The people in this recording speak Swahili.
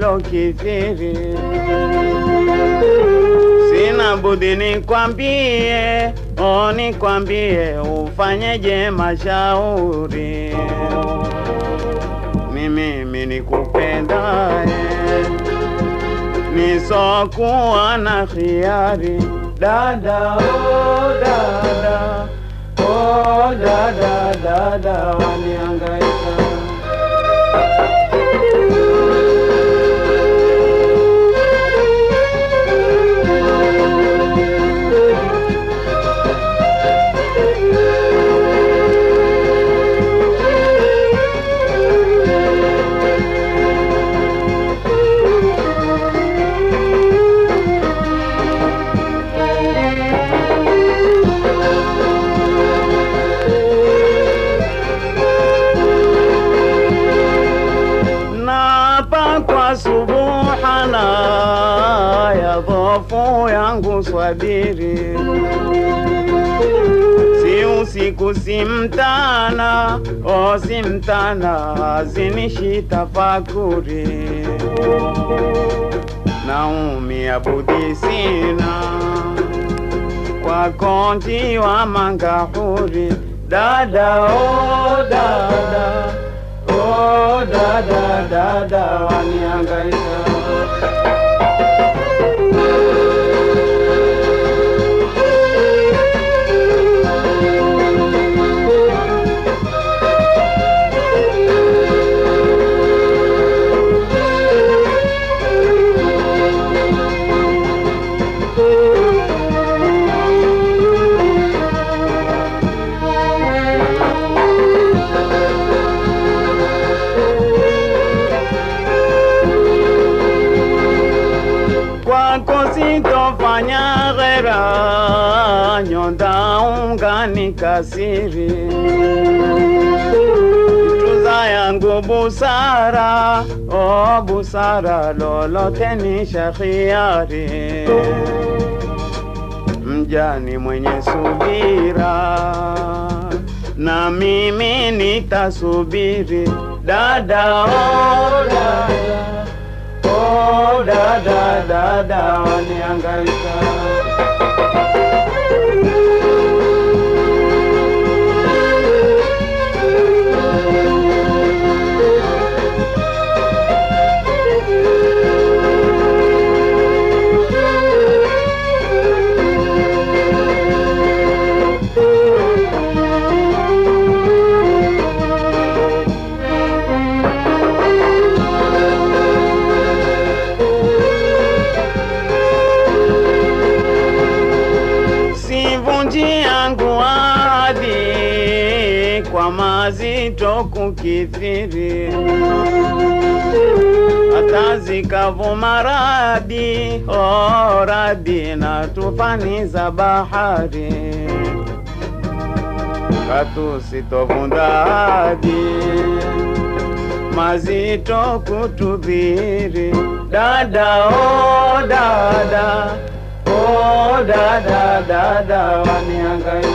yalokithiri. Sina budi nikwambie, o nikwambie, ufanyeje mashauri. Ni mimi nikupendaye, nisokuwa na khiari. Dada, oh dada, oh dada, dada waniangaika Naapa kwa subuhana ya dhofu yangu swabiri, si usiku si mtana, o si mtana, zinishi tafakuri, naumia budi sina kwa konti wa mangahuri, dada o dada Oh, dada dada waniangaika kwako sitofanya ghera, nyonda ungani kasiri tuza yangu busara, o busara, lolote ni shakhiari mjani mwenye subira, na mimi nitasubiri dada, oh dada Oh, dada dada waniangaika sivunji yangu ahadi kwa mazito kukithiri, hata zikavuma radi oh, radi na tufani za bahari, katu sitovunda ahadi mazito kutudhiri, dada oh, dada Oh, dada dada waniangaika